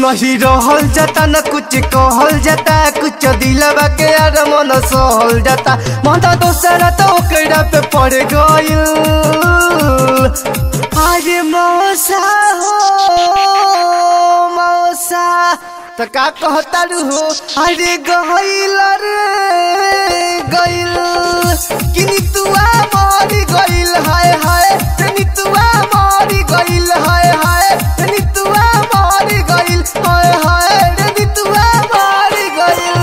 नहीं रहल जाता न कुछ कहल जाता कुछ दिलवा के यार मन सहल जाता मन दोसरा तो ओकरा पे पड़ गइल अरे मौसा हो मौसा त का कहता हो अरे गइल रे गइल किनी तुआ मारी गइल हाय हाय तनी तुआ मारी गइल हाय हाय तनी तुआ मारी गइल हाय हाय तनी तुआ मारी गइल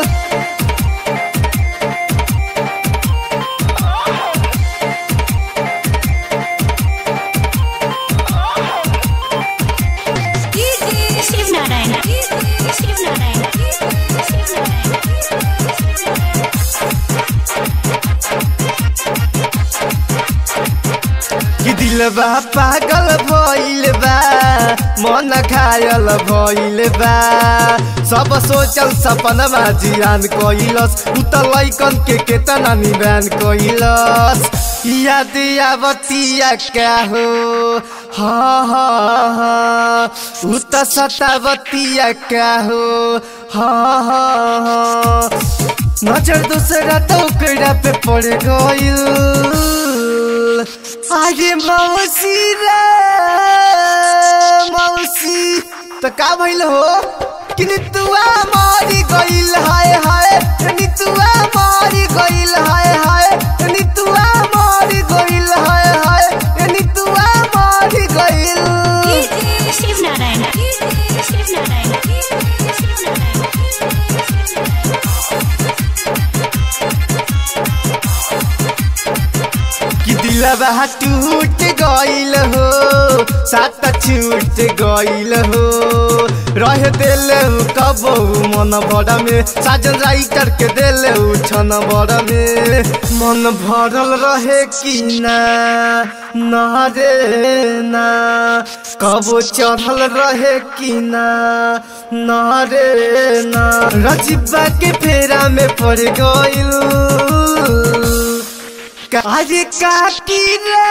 शिव नारायण शिव नारायण शिव नारायण कि दिलबा पागल भइल बा मन घायल भइल बा सब सोचल सपनमा जियान कइलस उ त लैकन के केतना निदान कइलस याद आवतिया क्या हो हाँ हाँ हाँ उ त सतावतिया क्या हो हाँ हाँ हाँ नजर दूसरा तो कड़ा पे पड़ गइल आगे मौसी रे मौसी तो का भइल हो कि नितुआ मारी गइल हाय हाय नितुआ मारी गइल हाय हाय नितुआ मारी गइल हाय हाय नितुआ मारी गइल शिव नारायण शिव नारायण शिव नारायण कि दिलबा टूट गइल हो सात छूट गइल हो रह दिल कबो मन बड़ा में साजन राइटर के दिल छन बड़ा में मन भरल रहे कि ना ना रे ना कबो चढ़ल रहे कि ना ना रे ना रजिबा के फेरा में पड़ गइल अरे काकी रे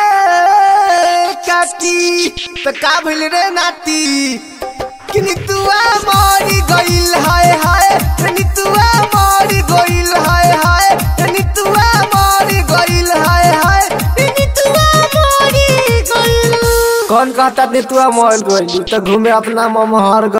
काकी तो का भइल रे नाती कि नितुआ मारी गइल हाय हाय नितुआ मारी गइल हाय हाय नितुआ मारी गइल हाय हाय नितुआ मारी गइल कौन कहता नितुआ मोल गइल तो घूमे अपना ममहर